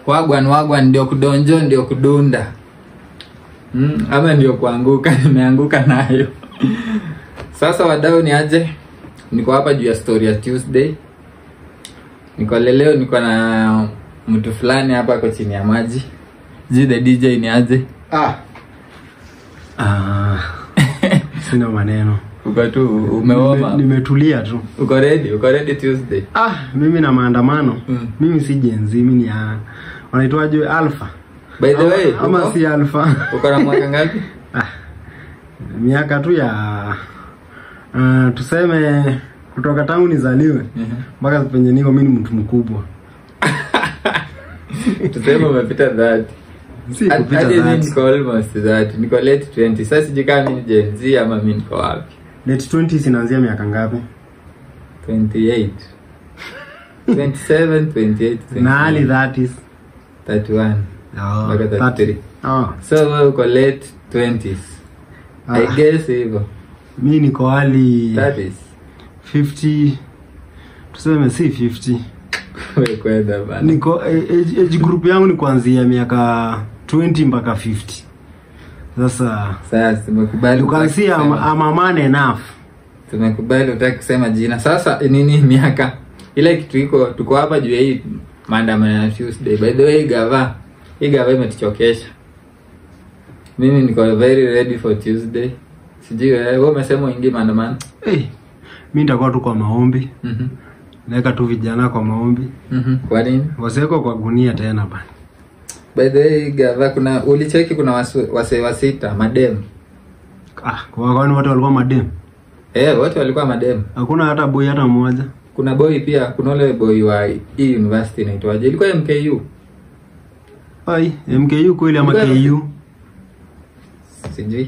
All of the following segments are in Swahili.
wagwan wagwan ndio kudonjo ndio kudunda mm, ama ndio kuanguka nimeanguka nayo sasa wadau ni aje niko hapa juu ya story ya tuesday niko leleo niko na mtu fulani hapa ako chini ya maji ji the dj ni aje Ah. Ah. Sina maneno. uko tu umeoma Nime- Nimetulia tu. uko ready uko ready tuesday Ah, mimi na maandamano. Mm. Mimi si Gen Z, mimi ni ya wanaitwaje alpha. by the way ama, ama uko- si alpha. uko na mwaka ngapi ah. Miaka tu ya uh, tuseme kutoka tangu nizaliwe Mhm. mpaka penye niko mimi ni mtu mkubwa. tuseme umepita that Si kupita hadi mimi that. niko almost that niko late 20 sasa sijui kama mimi ni Gen Z ama mimi niko wapi Late 20s inaanzia miaka ngapi? 28 27 28 Na early 29, 30s. 31 Oh, Mpaka 33. Oh. so wewe uko late 20s i Ah. guess hivyo mi niko hali 30s 50 tuseme si 50 wewe kwenda bana niko age, age group yangu ni kuanzia miaka 20 mpaka 50 sasa sasa tumekubali you can see I'm, kusema- I'm a man enough tumekubali utaki kusema jina sasa nini miaka ile kitu iko tuko hapa juu ya hii maandamano ya tuesday by the way hii gava hii gava imetuchokesha mimi niko very ready for tuesday sijui wewe wewe umesema uingie maandamano hey, mi nitakuwa tu kwa maombi Mhm. naweka tu vijana kwa maombi Mhm. kwa nini wasiwekwa kwa gunia tena bana by the way hii gava kuna ulicheki kuna wasu- wasee wa sita madem ah, kwa kwani wote walikuwa madem eh wote walikuwa madem hakuna hata boy hata mmoja kuna boy pia kuna ule boy wa hii university inaitwaje ilikuwa mku ai mku kweli ama Ilikuwa- ku sijui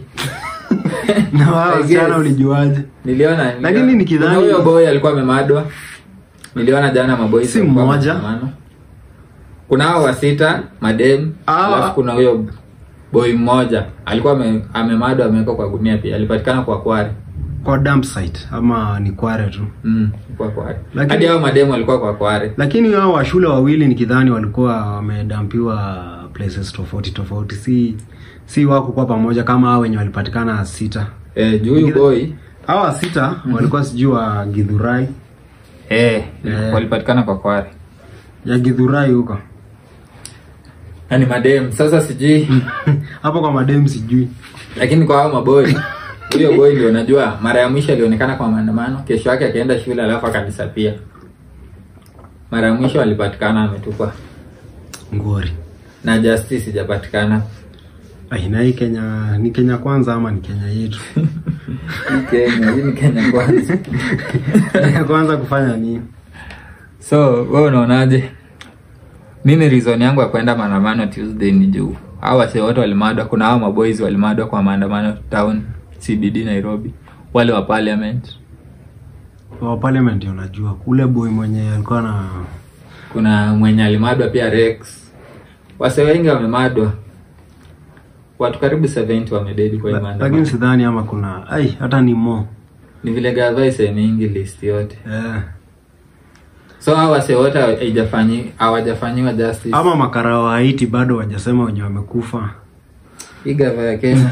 na wao I wasichana guess. ulijuaje niliona Lakini niliona- nikidhani- kuna huyo boy alikuwa amemadwa niliona jana maboi Si walikuwa mmoja. maandamano. kuna hao wa sita madem Ah. alafu kuna huyo boy mmoja alikuwa ame- amemadwa amewekwa kwa gunia pia alipatikana kwa kware kwa dump site ama ni kware tu mm, kwa kware Lakini- hadi hao madem walikuwa kwa kware lakini hao wa shule wawili nikidhani walikuwa wamedampiwa places tofauti tofauti si si wako kwa pamoja kama hao wenye walipatikana sita eh, juu huyu boy hawa sita walikuwa sijui wa gidhurai eh, Eh. walipatikana kwa kware ya gidhurai huko yani madem sasa sijui hapo kwa madem sijui lakini kwa hao maboy huyo boy ndio najua mara ya mwisho alionekana kwa maandamano kesho yake akaenda shule alafu akadisapia mara ya mwisho alipatikana ametupwa ngori na justice ijapatikana ai na hii kenya ni kenya kwanza ama ni kenya yetu hii kenya hii ni kenya kwanza kenya kwanza kufanya nini so we unaonaje mimi reason yangu ya kwenda maandamano tuesday ni juu hao wase wote walimadwa kuna hao maboys walimadwa kwa maandamano town cbd nairobi wale wa parliament wa parliament ndio unajua ule boy mwenye alikuwa na kuna mwenye alimadwa pia rex wase wengi wamemadwa watu karibu 70 wamededi kwa hii la- maandamano lakini sidhani ama kuna ai hata ni mo ni vile gava mingi list yote eh. so hao wase wote haijafanyi- hawajafanyiwa justice ama makara wa haiti bado wajasema wenye wamekufa hii gava ya kenya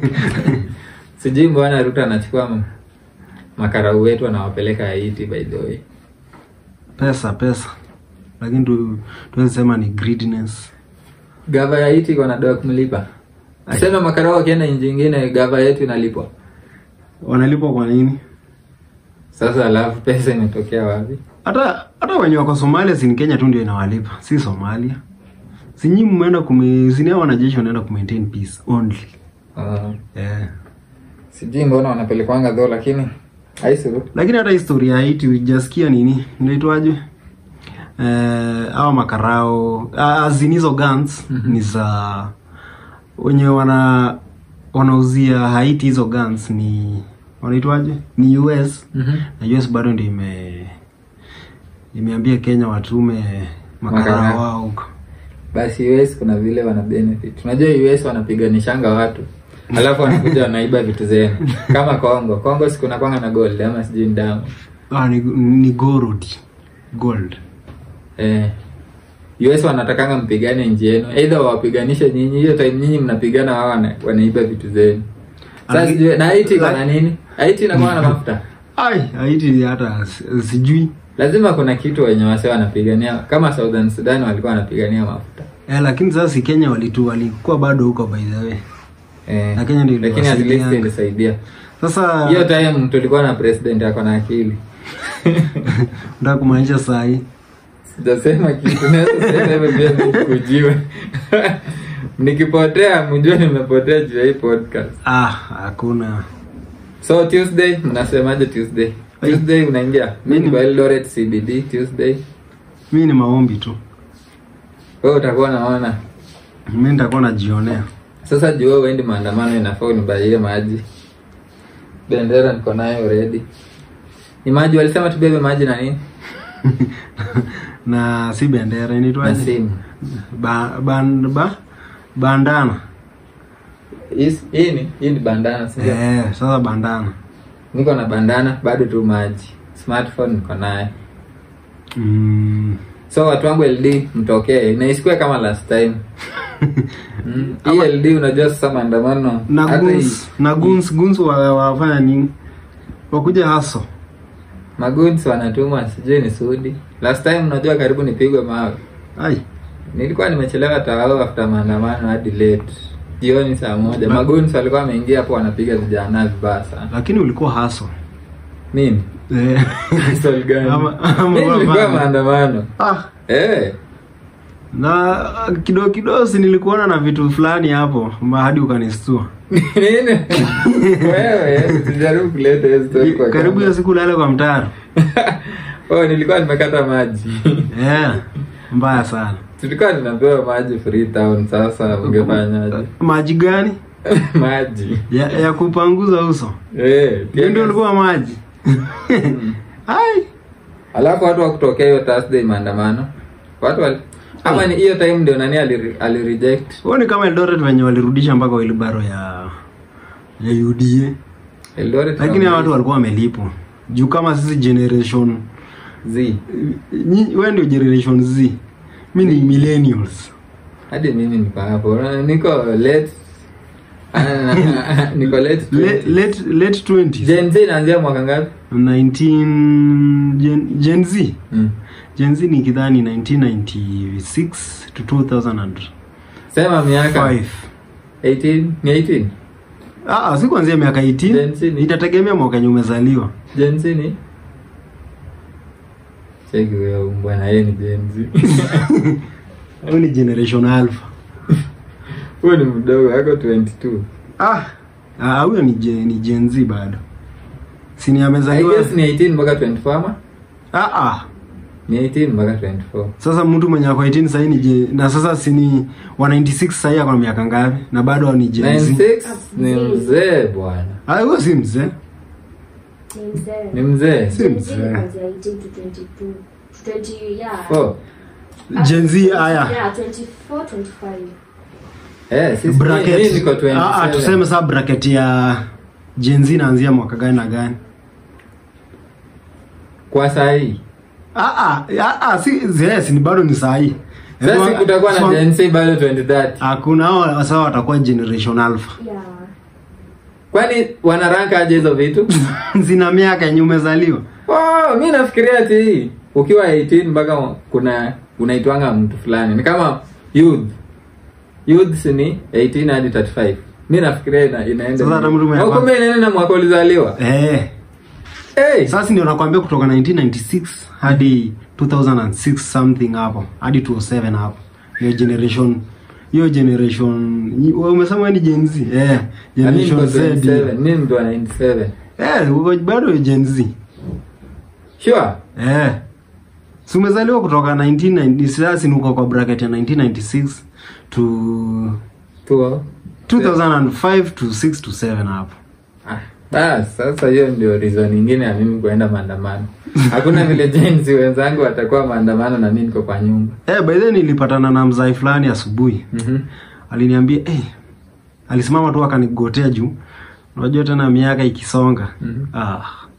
sijui mbona ruto anachukua m- makarau wetu anawapeleka haiti by the way pesa pesa lakini tu tuwezi sema ni greediness gava ya haiti iko na doa kumlipa asema makarau wakienda nchi ingine gava yetu inalipwa wanalipwa kwa nini sasa alafu pesa imetokea wapi hata hata wenye wako somalia si ni kenya tu ndio inawalipa si somalia sinyi mmeenda kume sinia wanajeshi wanaenda kumaintain peace only uh, yeah. sijui mbona wanapelekwanga dho lakini aisuru lakini hata historia ya haiti ujasikia nini inaitwaje eh, awa makarao ah, zinizo guns Mhm. ni za wenye wana wanauzia haiti hizo guns ni wanaitwaje ni us mm-hmm. na us bado ndio ime imeambia kenya watume makarao Makarao. wao huko basi us kuna vile wana benefit unajua us wanapiganishanga watu alafu wanakuja wanaiba vitu zenu kama kongo kongo sikuna kwanga na gold ama sijui ni damu ah, ni, ni gold gold eh. US wanatakanga mpigane nchi yenu either wapiganishe nyinyi hiyo time nyinyi mnapigana wao wana, wanaiba vitu zenu sasa Laki- sijui- na Haiti iko na laki- nini Haiti inakuwa na mafuta ai haiti hata si- sijui lazima kuna kitu wenye wase wanapigania kama Southern Sudan walikuwa wanapigania mafuta eh, lakini sasa si kenya walitu walikuwa bado huko by the way eh, Na Kenya ndio lakini at least iliwasaidia. ilisaidia sasa hiyo time tulikuwa na president ako na akili nataka kumaanisha saa hii sijasema kitu naweza sema hivyo pia nikujiwe nikipotea mjue nimepotea juu ya hii podcast ah hakuna so tuesday mnasemaje tuesday Ai. tuesday unaingia mi Mimi- niko eldoret cbd tuesday mi ni maombi tu wewe utakuwa naona mi nitakuwa najionea sasa juu wewe uendi maandamano inafaa unibaie maji bendera niko nayo already ni maji walisema tubebe maji na nini na si bendera na inaitwaje simu ba, ban, ba, bandana Hii- hii ni hii ni bandana sio eh, sasa bandana niko na bandana bado tu maji smartphone niko naye mm. so watu wangu ld mtokee na isikue kama last time mm. hii ld unajua sasa maandamano na hata guns hii- na guns guns wa- wafanya nini wakuja haso maguns wanatumwa sijui ni sudi last time unajua karibu nipigwe mawe ai nilikuwa nimechelewa tawao after maandamano hadi late jioni saa moja Ma- maguns walikuwa wameingia hapo wanapiga vijana vibaya sana lakini ulikuwa haso mimi eh. Swali gani? Ama- ama Mimi nilikuwa mama. maandamano ah, eh na kidogo kidogo si nilikuona na vitu fulani hapo ma- hadi ukanistua nini wewe sijaribu kuleta hiyo story kwa karibu hiyo kamera. siku lale kwa mtaro oh nilikuwa nimekata maji yeah. mbaya sana tulikuwa tunapewa maji freetown sasa ungefanyaje maji gani maji ya, ya kupanguza uso eh hiyo ndio ulikuwa maji ai alafu watu wa kutokea hiyo Thursday maandamano watu wali ama ni hiyo time ndio nani ali, ali reject huo ni kama Eldoret venye walirudisha mpaka wilibaro ya ya UDA Eldoret lakini hao watu walikuwa wamelipwa juu kama sisi generation Z nyi- wewe ndio generation Z mi ni millennials hadi mimi niko hapo Na niko late ah, niko late late 20s. late, late 20s Gen Z inaanzia mwaka ngapi 19 gen, gen Z mm. Gen Z ni kidhani 1996 to 2005 sema miaka 18 ni 18 ah ah, si kuanzia miaka Gen Z 18 ni- itategemea mwaka yenye umezaliwa Gen Z ni cheki huyo bwana yeye ni Gen Z huyo ni generation alpha huyo ni mdogo ako 22 ah ah, huyo ni gen, ni Gen Z bado si ni I amezaliwa guess ni 18 mpaka 24 ama ah ah ni 18 mpaka 24 sasa mtu mwenye ako 18 sahii ni je, na sasa si ni wa 96 sahii ako na miaka ngapi na bado ni Gen Z 96 ni mzee bwana ah huyo si mzee ni mzee Si mzee. oh Gen Z haya eh sisi bracket mimi niko 27 ah, ah, tuseme saa bracket ya Gen Z inaanzia mwaka gani na gani kwa saa hii ah ah ah, ah si yes, ni bado ni sahii sasa kutakuwa na Gen Z bado 2030 hakuna hao sasa watakuwa generation alpha kwani wanaranka aje hizo vitu zina miaka yenye umezaliwa oh mi nafikiria ati ukiwa 18 mpaka kuna unaitwanga mtu fulani ni kama youth youth si ni 18 hadi 35 mi nafikiria ina, inaenda Sasa hata hivyo. mtu mwenye- Au kumbe inaenda na mwaka ulizaliwa eh hey. sasa ndio nakwambia kutoka 1996 hadi 2006 something hapo hadi 2007 hapo hiyo generation hiyo generation wewe umesema wewe ni Gen Z eh Na mimi niko generation Z 27 mimi mtu wa 97 eh uko bado Gen Z sure eh si umezaliwa kutoka 1990 sasa ni uko kwa bracket ya 1996 to tuo 2005 to 6 to 7 hapo Ah, bas, sasa hiyo ndio reason nyingine ya mimi kuenda maandamano. Hakuna vile jenzi wenzangu watakuwa maandamano na mimi niko kwa nyumba. eh by the way nilipatana na mzai fulani asubuhi Mhm. aliniambia eh alisimama tu akanigotea juu unajua tena miaka ikisonga Mhm. ah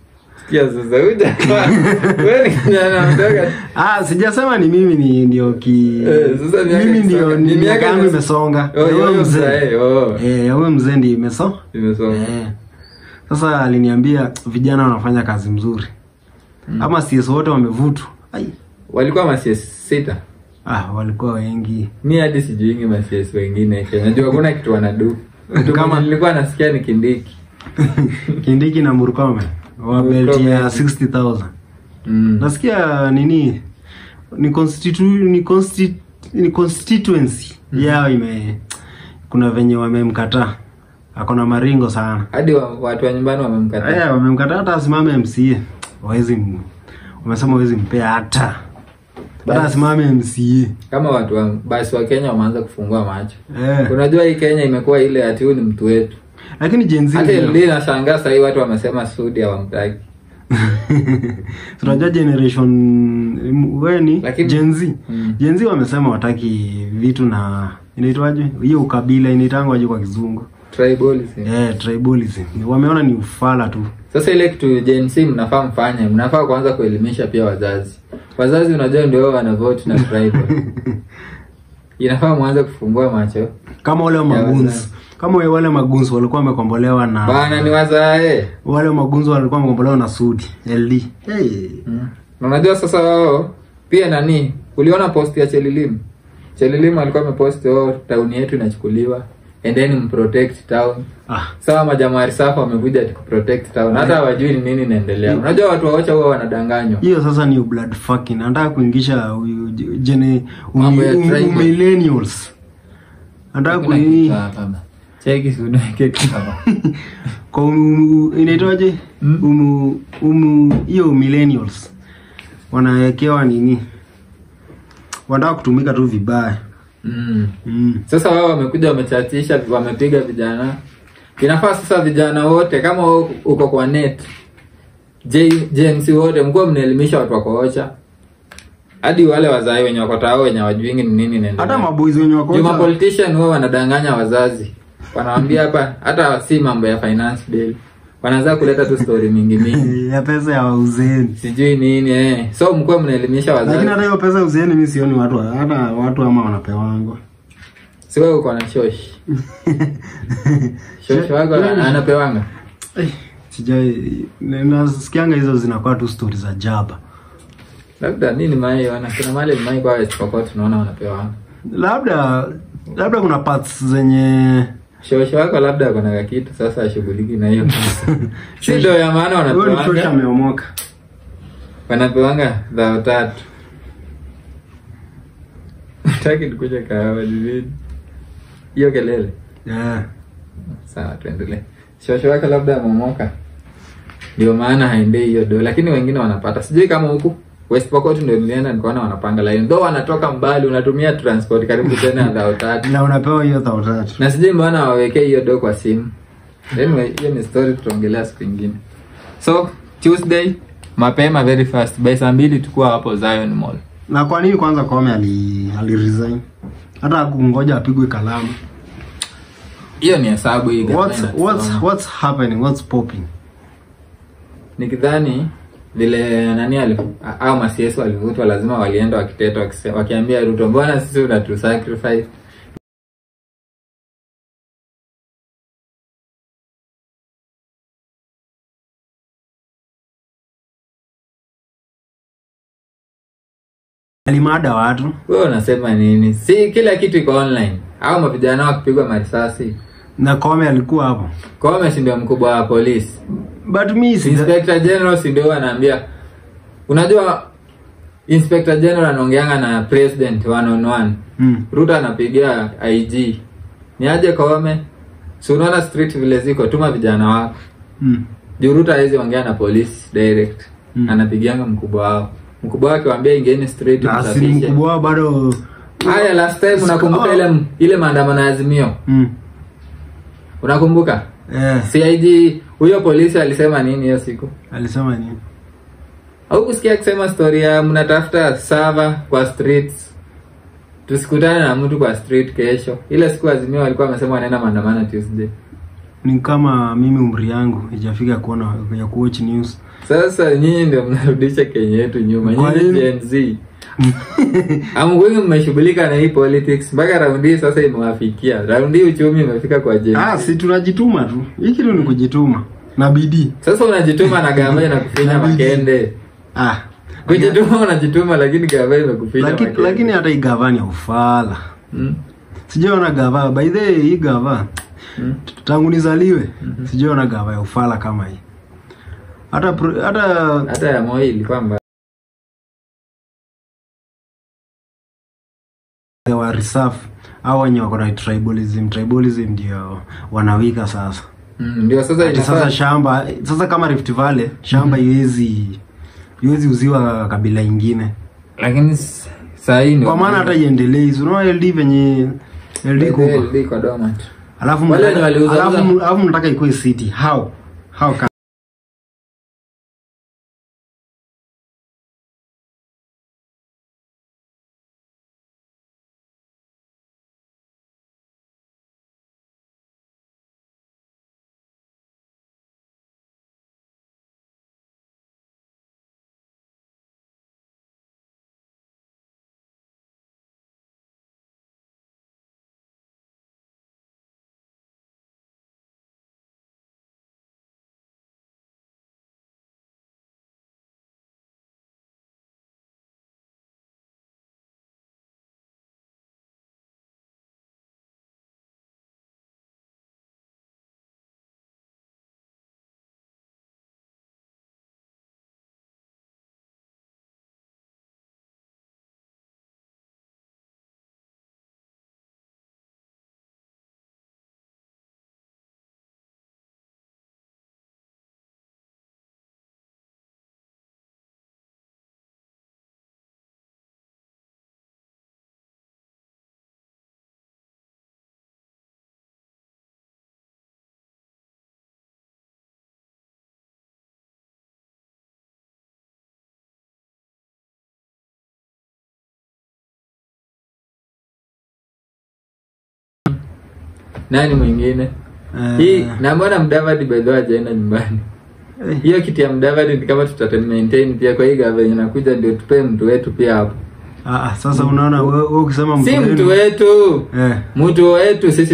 Sikia sasa huja wewe ni kijana mdogo. Ah, sijasema ni mimi ni ndio ki Eh, sasa miaka mimi ndio ikisonga. ni Ni miaka miaka yangu imes- imesonga. Oh, Ya huyo yoyo mzee. mzee, oh. Eh, ya huyo mzee ndio imeso. Nimesoma. Eh. Sasa aliniambia vijana wanafanya kazi mzuri. Ama CS wote wamevutwa. Ai. Walikuwa masies sita. Ah, walikuwa wengi. Mi hadi sijuingi masies wengine Kenya. Najua hakuna kitu wanadu. Mtu Kama- mwenye nilikuwa nasikia ni Kindiki. Kindiki na Murkomen wa Murkomen. belt ya 60000. Mm. Nasikia nini ni constitu ni consti, ni constituency yao ime kuna venye wamemkataa. Akona maringo sana. Hadi wa- watu wa nyumbani wamemkataa. Eh, wamemkataa hata asimame MCA. Wawezi m- wamesema wawezi mpea hata. Hata Basi. asimame MCA. Kama watu wa basi wa Kenya wameanza kufungua macho. Eh. Unajua hii Kenya imekuwa ile ati huyu ni mtu wetu. Lakini Gen Z Hata ndio- LD nashangaa sasa hivi watu wamesema Sudi hawamtaki. tunajua generation mm, weni Lakini- Gen Z. Mm. Gen Z wamesema wataki vitu na inaitwaje? Hiyo ukabila inaitangwaje kwa kizungu? Tribalism. Eh, tribalism. Wameona ni ufala tu. Sasa ile kitu Gen Z mnafaa mfanye, mnafaa kuanza kuelimisha pia wazazi. Wazazi unajua ndio wao wana vote na tribal. Inafaa mwanze kufungua macho. Kama wale Ya magunzi. wazazi. Kama wale magunzi walikuwa wamekombolewa na Bana ni wazae. wale magunzi walikuwa wamekombolewa na Sudi LD. Hey. Mm. Na unajua sasa wao pia nani? Uliona post ya Chelilim? Chelilim alikuwa amepost oh, town yetu inachukuliwa. And then mprotect town. Ah, Sawa majamaa risafu wamekuja ati kuprotect town. Hata hawajui ni nini inaendelea. Unajua watu waocha huwa wanadanganywa. hiyo sasa ni blood fucking. Anataka kuingisha huyu jene Mambo ya umi- um- tribal. millennials. Anataka kuini Cheki sunaweke kama. kwa umu- inaitwaje Mm. umu umu hiyo millennials wanawekewa nini wanataka kutumika tu vibaya Mm. mm. Sasa wao wamekuja wamechatisha, wamepiga vijana. Inafaa sasa vijana wote kama wewe uko kwa net J- JMC wote mkuwa mnaelimisha watu wako ocha. Hadi wale wazazi wenye wako tao wenye wajuingi ni nini inaendelea. hata maboys wenye wako Juma politician wao wanadanganya wazazi. Wanawaambia hapa hata si mambo ya finance bill. Wanaanza kuleta tu story mingi mingi. ya pesa ya uzeeni Sijui nini eh. So mkuwa mnaelimisha lakini wazazi. hata hiyo pesa ya uzeeni mi sioni watu hata watu ama wanapewangwa Si wewe uko na shosh. Shosh wako anapewanga. Eh, sijai nasikianga hizo zinakuwa tu stori za jaba labda nini mai wana kuna mali mai kwa isipokuwa tunaona wanapewa labda labda kuna parts zenye shosho wako labda kuna kakitu sasa ashughuliki na hiyo si ndo ya maana huyo ni shosha wanapewanga ameomoka wanapewanga dhao tatu taki tukuja kahawa jijini hiyo kelele yeah. sawa tuendelee shosho wake labda amemoka ndio maana haendei hiyo do lakini wengine wanapata sijui kama huku West Pokot ndio nilienda nikaona wanapanga line ndo wanatoka mbali unatumia transport karibu tena dhao tatu na unapewa hiyo thao tatu na sijui mbona wawekee hiyo do kwa simu anyway hiyo ni story tutaongelea siku ingine so tuesday mapema very fast by saa mbili tukuwa hapo zion mall na kwa nini kwanza Koome ali, ali resign hata kungoja apigwe kalamu hiyo ni hesabu hii what's, gavana what's, anasema. what's happening what's popping nikidhani vile nani ali au masiesu walivutwa lazima walienda wakiteta wakise- wakiambia ruto mbona sisi unatu sacrifice alimada watu wewe unasema nini si kila kitu iko online au mavijana wakipigwa marisasi na Koome alikuwa hapo Koome si ndio mkubwa wa polisi but mi sija- Inspector General si ndio anaambia unajua Inspector General anaongeanga na president one on one mm. Ruto anapigia IG ni aje Koome si unaona street vile ziko tuma vijana wako Mm. juu Ruto hawezi ongea na police direct Mm. anapigianga mkubwa wao mkubwa wake waambia ingeni street na si msafishe mkubwa wao bado haya last time unakumbuka ile ile maandamano ya azimio mm. unakumbuka eh, CIG huyo polisi alisema nini hiyo siku alisema nini au kusikia akisema story ya mnatafuta sava kwa streets tusikutane na mtu kwa street kesho ile siku azimio walikuwa wamesema wanaenda maandamano tuesday ni kama mimi umri yangu ijafika kuona ya kuwatch news sasa nyinyi ndio mnarudisha kenya yetu nyuma Kwa nyinyi nini? Gen Z amwengi mmeshughulika na hii politics mpaka raundi hii sasa imewafikia raundi hii uchumi imefika kwa Gen ah Z. si tunajituma tu hii kitu ni kujituma na bidii sasa unajituma na gavana na kufinya Na bidii. makende ah kujituma unajituma lakini gavana imekufinya lakini makende lakini hata hii gavani ya ufala Mm, sijaona gava by the way hii gava mm. tangu nizaliwe sijaona gava ya ufala kama hii hata pro- hata hata ya moi ilikuwa mbaya wa reserve au wenye wako na tribalism tribalism ndio wanawika sasa Mm, ndio sasa Ati sasa inafaa shamba sasa kama Rift Valley shamba iwezi iwezi uziwa kabila ingine lakini s- saa hii ndio kwa maana hata iendelei Si unaona LD venye LD kuko LD kwa dormant. alafu Wale mnataka- wenye waliuza- alafu uza- alafu mnataka ikuwe city how how can nani mwingine Eh, hii na mbona mdavadi bedho ajaenda nyumbani eh, hiyo kiti ya mdavadi ni kama tuta maintain pia kwa hii gava yenye nakuja ndio tupe mtu wetu pia hapo ah, ah, sasa unaona wewe wewe ukisema mtu si wenu- mtu wetu eh mtu wetu sisi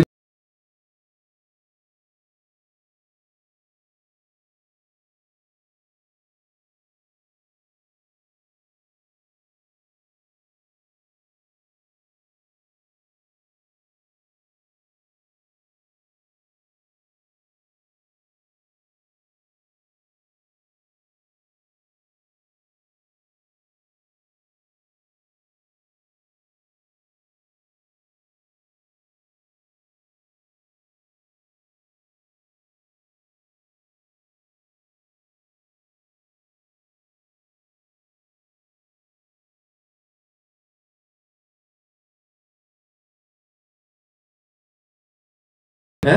eh?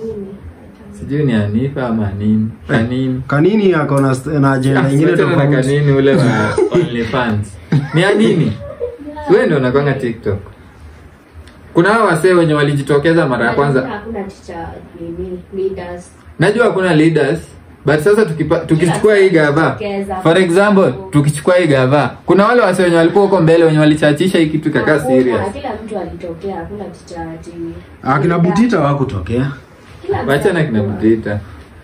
sijui ni anifa ama nini kanini kanini ako na st- na agenda ingine Achana na tofauti kanini ule wa OnlyFans. ni anini wewe ndio unakwanga tiktok kuna hao wasee wenye walijitokeza mara ya kwanza hakuna teacher nini leaders najua hakuna leaders but sasa tukipa, tukichukua hii gava Jitokeza. for example tukichukua hii gava kuna wale wase wenye walikuwa huko mbele wenye walichachisha hii kitu ikakaa Hakuna, serious kila mtu alitokea hakuna teacher ati akina butita wakutokea Kila mtu wachana kina alikuwa. mtita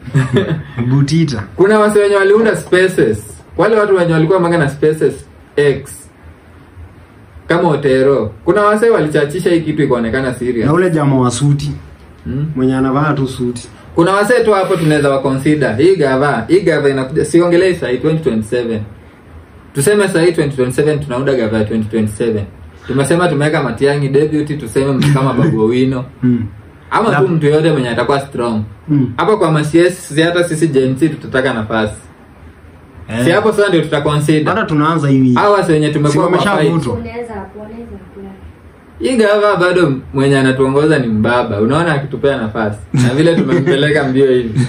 butita kuna wase wenye waliunda spaces wale watu wenye walikuwa manga na spaces x kama otero kuna wase walichachisha hii kitu ikaonekana serious na ule jamaa wa suti hmm? mwenye anavaa tu suti kuna wasee tu hapo tunaweza waconsider hii gava hii gava inakuja siongelei sahii 2027 tuseme sahii 2027 tunaunda gava ya 2027 tumesema tumeweka matiangi deputy tuseme mtu kama babu owino hmm. ama tu mtu yoyote mwenye atakuwa strong Hmm. hapa kwa masies si hata sisi Gen Z tutataka nafasi Eh. si hapo sasa ndio tutaconsider hata tunaanza hivi hawa wase wenye Si tumekuwa kwa fight wameshavutwa? Unaweza unaweza apply. hii gava bado mwenye anatuongoza ni mbaba unaona akitupea nafasi na vile tumempeleka mbio hivi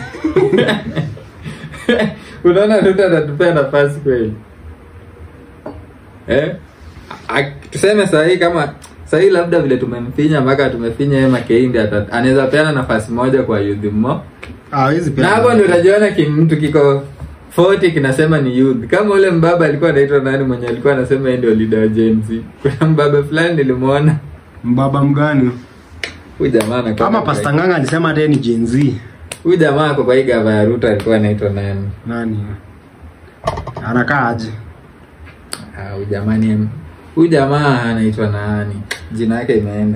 unaona ruto atatupea nafasi kweli eh? A- tuseme sahii kama sahii labda vile tumemfinya mpaka tumefinya yeye makeindi ata- anaweza peana nafasi moja kwa youth mo hawezi na pia hapo ndio utajiona ki- mtu kiko 40 kinasema ni youth kama ule mbaba alikuwa anaitwa nani mwenye alikuwa anasema yeye ndio leader wa Gen Z kuna mbaba fulani nilimuona mbaba mgani huyu jamaa anakuwa kama na- pasta nganga alisema hata yeye ni Gen Z huyu jamaa ako kwa hii gava ya Ruto alikuwa anaitwa nani nani anakaa aje Ah, huyu jamaa ni huyu jamaa anaitwa nani jina yake imeenda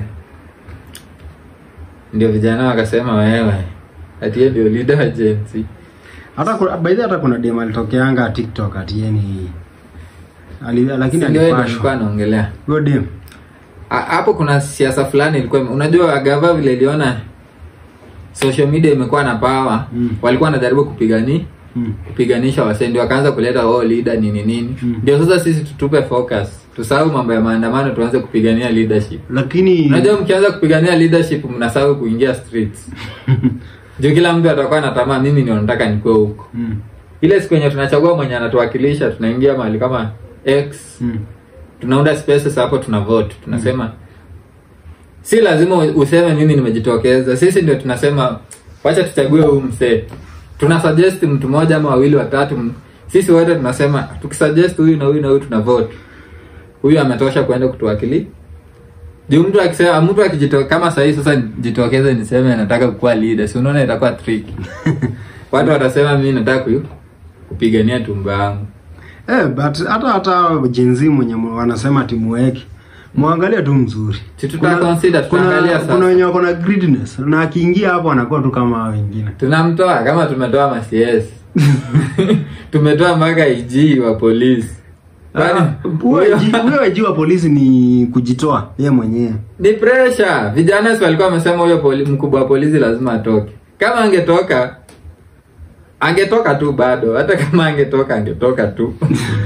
ndio vijana wakasema wewe ati yeye ndio leader wa Gen Z hata kuna- by the way, hata kuna dem alitokeanga TikTok ati yeye ni ali, lakini Si ndio yeye ndio alikuwa alipashwa anaongelea huyo dem Ha- hapo kuna siasa fulani ilikuwa ime- unajua gava vile iliona social media imekuwa na power Mm. walikuwa wanajaribu kupigani mm. kupiganisha wasee ndio wakaanza kuleta oh leader nini nini Mm. ndio sasa sisi tutupe focus tusahau mambo ya maandamano tuanze kupigania leadership lakini unajua mkianza kupigania leadership mnasahau kuingia streets juu kila mtu atakuwa na tamaa mimi ndio nataka nikuwe huko mm. ile siku yenye tunachagua mwenye anatuwakilisha tunaingia mahali kama x Mm. tunaunda spaces hapo tuna vote tunasema si lazima useme mimi nimejitokeza sisi ndio tunasema wacha tuchague huyu msee tuna suggest mtu mmoja ama wawili watatu m- sisi wote tunasema tukisuggest huyu na huyu na huyu tuna vote huyu ametosha kwenda kutuwakili juu mtu akisema mtu akijitoka kama sahii sasa jitokeze niseme nataka kukuwa leader si unaona itakuwa tricky watu watasema mimi nataka ku- kupigania tumbo yangu eh, but hata hata Gen Z mwenye mu- wanasema timu yake mwangalie tu mzuri Si tuta consider, tutaangalia sasa. kuna wenye wako na greediness na akiingia hapo anakuwa tu kama hao wengine tunamtoa kama tumetoa macs tumetoa mpaka ig wa polisi Kwani, Ah, huyo IG huyo IG wa polisi ni kujitoa ye mwenyewe ni pressure vijana si walikuwa wamesema huyo poli, mkubwa wa polisi lazima atoke kama angetoka angetoka tu bado hata kama angetoka angetoka tu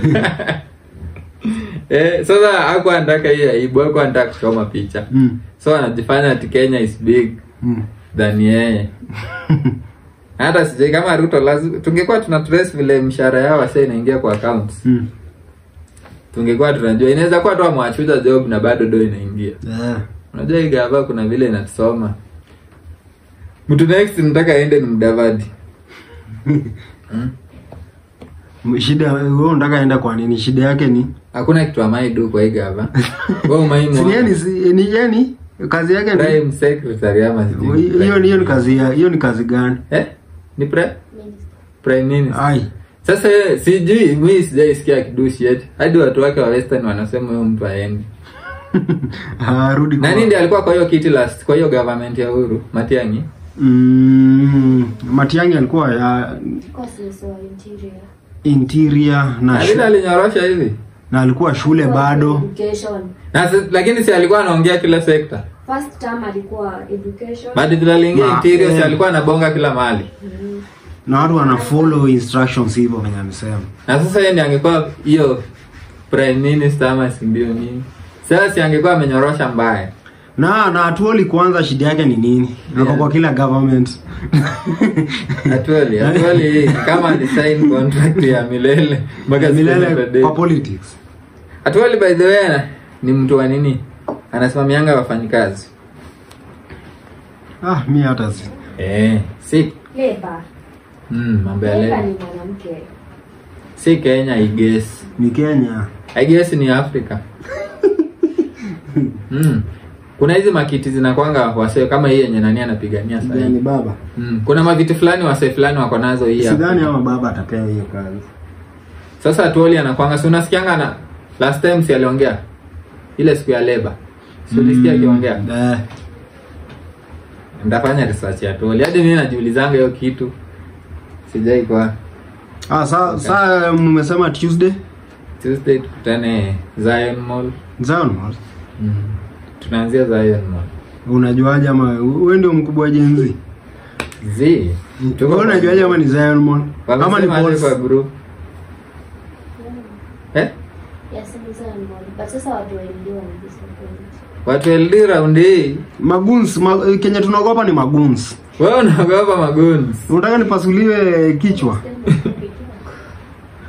eh, sasa hakuwa anataka hii aibu hakuwa anataka kuchoma picha mm. so anajifanya ati kenya is big mm. than yeye hata sijai kama ruto lazima tungekuwa tuna trace vile mshahara yao wasa inaingia kwa accounts mm. tungekuwa tunajua inaweza kuwa tu amwachuza job na bado do inaingia yeah. unajua hii gava kuna vile inatusoma mtu next nataka aende ni mdavadi hmm? shida wewe unataka enda kwa nini shida yake ni hakuna kitu amaidu kwa hii gava we umaimu si yani si- ni yani kazi yake ni prime secretary ama sijui hiyo hiyo ni kazi ya hiyo ni kazi gani eh ni pre prime minister ai Sasa yeye, sijui mi sijaisikia akidushi yet hadi watu wake wa western wanasema huyo mtu aendi. arudi kwa Nani ndiye alikuwa kwa hiyo kiti last kwa hiyo government ya Uhuru Matiang'i? mm, Matiang'i alikuwa ya Courses wa interior. interior na Alina shu, alinyorosha hivi. na alikuwa shule bado Education. Na si- lakini si alikuwa anaongea kila sekta. First term alikuwa education. Baada vile aliingia Ma- interior si eh. alikuwa anabonga kila mahali. Mm. na watu wana follow instructions hivyo venye amesema Na sasa yeye ndiye angekuwa hiyo prime minister ama si ndio nini? Sasa si angekuwa amenyorosha mbaya. na na atuoli kwanza shida yake ni nini ako Yeah. kwa kila government Atuali, atuali kama alisign contract ya milele mpaka siku milele ya kwa politics Atuali by the way ni mtu wa nini? Anasimamianga wafanyikazi. ah mi hata si Eh, si Labor. mm, mambo ya Labor leo. ni mwanamke. Si Kenya I guess. ni Kenya I guess ni Afrika. mm. Kuna hizi makiti zinakwanga wasee kama hii yenye nani anapigania sasa. ni hivi. baba Mm. Kuna maviti fulani wasee fulani wako nazo hii hapa. sidhani ama baba atapewa hiyo kazi Sasa Atuoli anakwanga si unasikianga na last time si aliongea ile siku ya labor. Si ulisikia akiongea? eh, Ndafanya research ya Atuoli. Hadi mimi najiulizanga hiyo kitu. Sijai kwa ah sa sa mmesema Tuesday Tuesday tukutane Zion Mall. Zion Mall Mm. Tunaanzia Zion Mall. unajuaje ama wewe ndio mkubwa wa Gen Z Z. Tuko wewe unajuaje ama ni Zion Mall ama ni Wamesema aje boss kwa group. Eh? Yes, it's on board. But sasa watu wa India wanadisappoint. Watu LD round hii. maguns ma, Kenya tunaogopa ni maguns Wewe unaogopa maguns. unataka nipasuliwe kichwa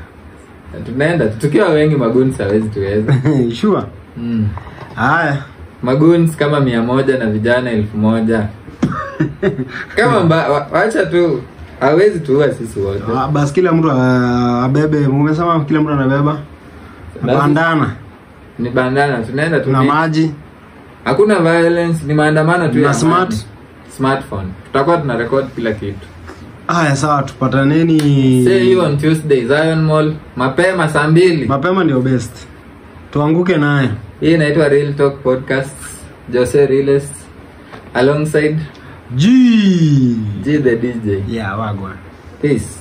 Tunaenda tukiwa wengi maguns hawezi tuweza. sure Mm. haya maguns kama mia moja na vijana elfu moja kama mba, wa, wacha tu hawezi tuua sisi wote Ah, basi kila mtu ah, abebe umesema kila mtu anabeba Basi- bandana ni bandana tunaenda tu na ni- maji hakuna violence ni maandamano tu Na ya smart? amani. smartphone tutakuwa tuna record kila kitu haya sawa tupataneni see you on tuesday zion mall mapema saa mbili mapema ndio best tuanguke naye hii inaitwa real talk podcast jose riles alongside G. g the dj yeah wagwan peace